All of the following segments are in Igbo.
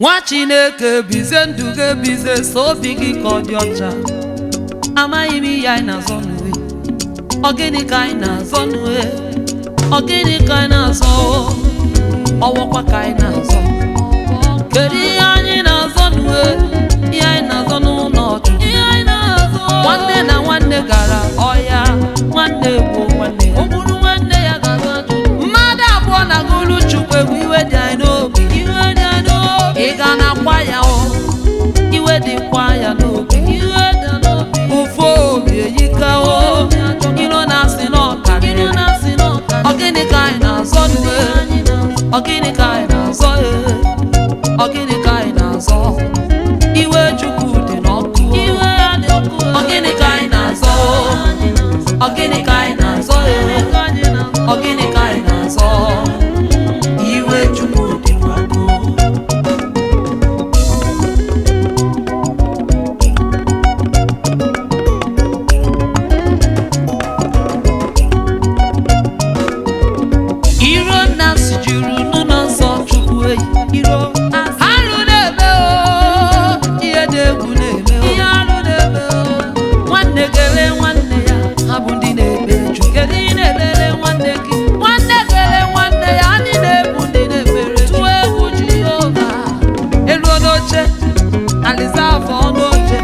nwa chineke bize ndụ gị ebize so obi gị ka ọ dị ọcha amaghị m ihe anyị na-azọ n'uwe ọ gịnị ka anyị na-azọ n'uwe ọ gịnị ka anyị na-azọ ọwọkwa ka anyị na-azọ kedu ihe anyị na-azọ n'uwe ihe anyị na-azọ n'ụlọ ọchụ nwanne na nwanne gara ọhịa nwanne gbuo nwanne ya ogburu nwanne ya gara ajụ mmadụ abụọ na gụrụ chukwu egwu iwe dị anyị n'obi iwe dị anyị n'obi ị ga na-akwa ya o iwe dịkwa ya n'obi iwe dị n'obi ụfụ obi eyika o iro na-asị n'ọkarịrị ọ gịnị ka anyị na-azọ n'uwe ọ gịnị ka anyị na-azọ ee ọ gịnị ka anyị na-azọ iwe chukwu dị n'ọkụ iwe ya dị ọkụ ọ gịnị ka anyị na-azọ ọ gịnị ka anyị na-azọ ee ọ gịnị ka anyị na-azọ iwe chukwu dị n'ọkụ iro nna si juru n'ụlọ nsọ chukwu eyi iro alụ na-eme o ihe dị egwu na-eme o ihe alụ na-eme o nwanne gere nwanne ya ha bụ ndị na-ekpe ju kedu ị na-elere nwanne gị nwanne gere nwanne ya anyị na-ebu ndị na-ekpere tụọ egwu jehova eluo n'oche alizavụ n'oche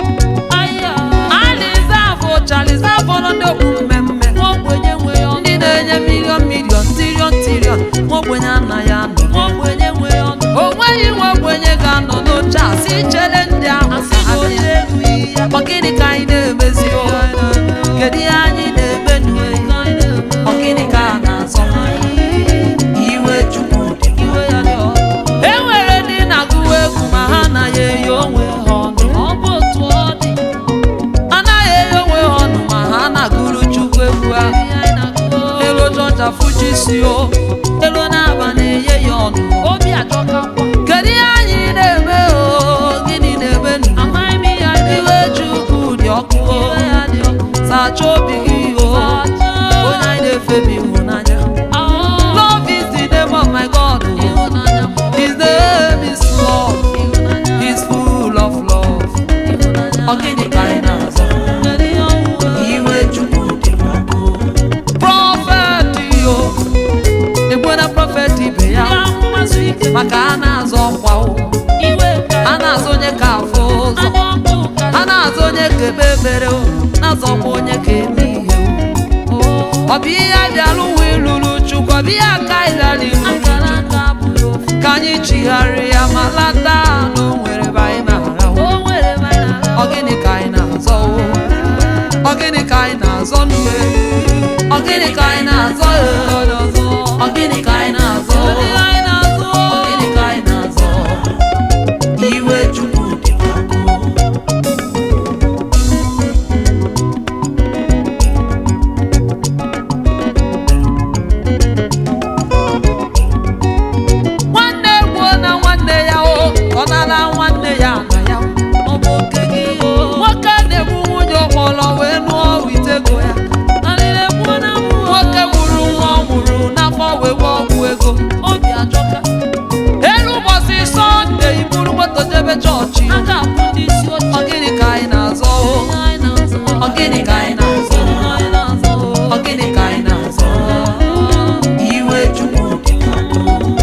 alizavụ chalizavụ nọ ndị okpu mmemme ogbenye nwe ya ndị na-enye milion milion tirion tirion ogbenye anaghị anọ ogbenye nwe ya ọnụ o nweghị nwe ogbenye ga-anọ n'oche a si chere ndị ahụ ka ha bịa ọ gịnị ka anyị na-emezi o kedu ihe anyị na-eme n'uwe ọ gịnị ka a na-azọ iwe chukwu dị iwe ya dị ọkụ. e nwere ndị na-agụwa egwu ma ha anaghị eyi onwe ha ọnụ ọ bụ otu ọ dị anaghị eyi onwe ha ọnụ ma ha na-agụrụ chukwu egwu ahụ elu jọja fuji si o elu na-aba na-enye ya ọnụ obi ajọkakwa kedu ihe anyị na-eme o gịnị na-eme nụ iwe chukwu dị ọkụ o sacha obi gị o onye anyị na-efe bụ ịhụnanya love is the name of my god o. his name is love he's full of love ọ gịnị ka anyị na-azọ iwe chukwu dị n'ọkụ prọfet yo egbena prọfet ibe ya maka a na-azọ ọkwa o a na-azọ onye ka afọ ụzọ a na-azọ onye ka ebe ebere o na-azọkwa onye ka eme ihe o ọ bụ ihe bịara ụwa ịlụrụ chukwu ọ bụ ihe aka ịlara ilu ka anyị chigharịa ma lata na o nwere ebe anyị na-arahụ ọ gịnị ka anyị na-azọ o ọ gịnị ka anyị na-azọ n'uwe ọ gịnị ka anyị na-azọ e? ọ gịnị ka anyị na-azọ ọ gịnị ka anyị na-azọ iwe chukwu dị n'ọkụ nwanne gbuo na nwanne ya o ọ nara nwanne ya na ya ọ bụ oke gị o nwoke na-egbu nwunye ọkpọrọ wee nụọ witego ya nwoke gburu nwa ọ mụrụ n'afọ wee gwa ọgwụ ego obi ajọka elu ụbọchị sọnde iburu moto jebe chọọchị ọ gịnị ka anyị na-azọ o ọ gịnị ka anyị na-azọ ọ gịnị ka anyị na-azọ iwe chukwu dị n'ọkụ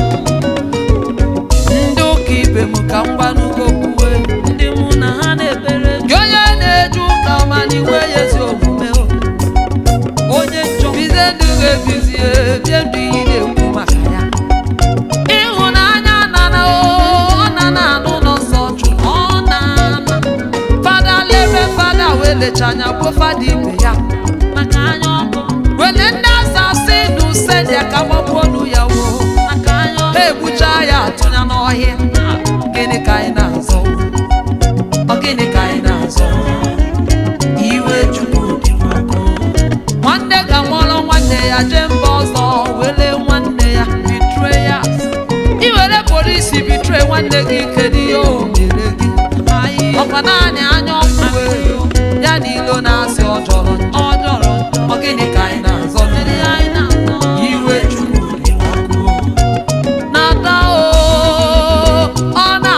ndị ụka ibe m ka m gbanụgo kwuwe ndị mụ na ha na-ekpere gị onye na-eje ụka ma n'iwe ya ezi omume o. onye njọ bize ndụ ga-ebizie bie ndụ iyi na-ekwu maka ya ịhụnanya nana o ọ nana anụ ụlọ nsọ jụ ọ na-ana fada lere fada wee lecha anya gbuo fada ibe ya maka anya ọkụ wele ndị asasị na usedia ka gbagbuo nu ya wo maka anya ọkụ ha egbucha ya atụnya n'ọhịa gịnị ka anyị na-azọ ọ gịnị ka anyị na-azọ iwe chukwu dị n'ọkụ nwanne ga mụọrọ nwanne ya jee mba ọzọ were nwanne ya betrayers iwere polisi bitre nwanne gị kedu ihe o mere gị ọkwa naanị anya ọkụ wee ya na ilo na-asị ọ jọrọ njọ ọ jọrọ njọ ọ gịnị ka anyị na-azọ iwe chukwu dị n'ọkụ na-ata o ọ na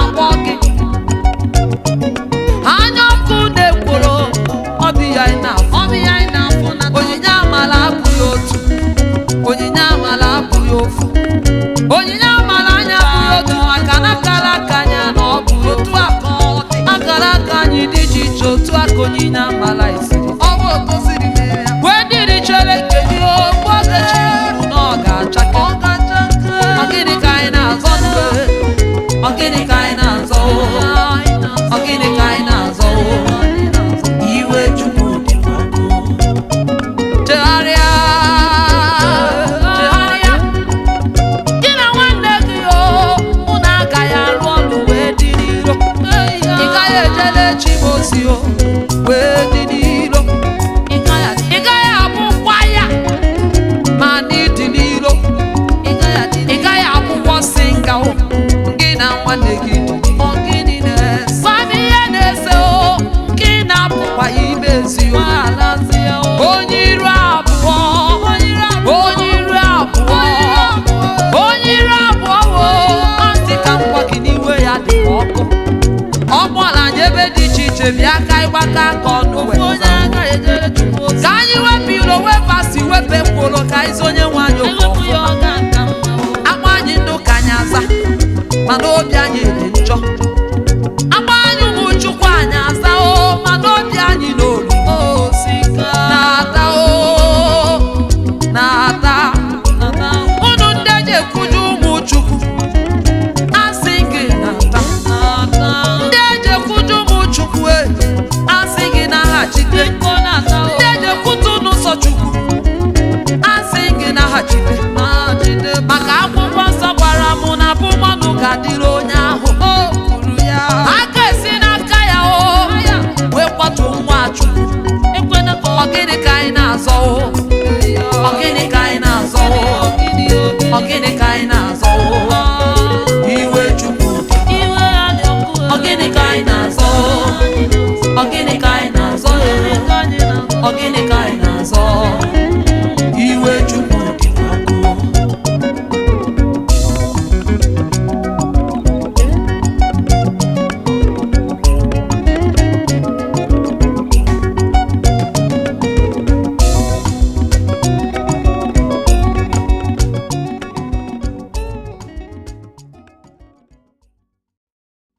ka onyinye amala isiri ọ bụ otosiri mee ya wee dịrị chere kedu ogbu ogechi kwuru na ọ ga-achake ọ gịnị ka anyị na-azọ ndụ ọ gịnị ka anyị na-azọ ọ gịnị ka anyị na-azọ iwe chukwu dị ọkụ chegharịa chegharịa gị na nwanne gị o unu agaghị arụ ọrụ wee dị n'iro ị gaghị ejele chi m ozi o wee dị n'iro ị gaghị abụkwa ya ma n'ịdị n'iro ị gaghị abụkwọ singa o gị na nwanne gị dị ọ gịnị na-ese gwa m ihe na-ese o gị na-apụkwa imezi o onye iru abụọ onye iru abụọ onye iru abụọ wo asị ka m gwa gị n'iwe ya dị ka ọkụ ọ kpọla anyị ebe dị iche iche bịa ka ịgbaka aka ọnụ wee zaa. ka anyị wepụ iro wepụ asị wepụ ekworo ka anyị zonye nwe anyị okwu ọfụma agba anyị ndụ ka anyị aza mana obi anyị dị njọ agba anyị ụmụ chukwu anyị aza o mana obi anyị n'olu na-ata o na-ata unu ndị eji ekwuju ụmụ chukwu asị gị na-ata ndị eji ekwuju ụmụ chukwu e asị gị naghachite ndị eji ekwutu n'ụzọ chukwu asị gị naghachite maka akwụkwọ nsọ gwara m na bụ mmanụ ga-adịrị onye ahụ aka esi n'aka ya o wee kwatu nwa chukwu ọ gịnị ka anyị na-azọ o ọ gịnị ka anyị na-azọ o ọ gịnị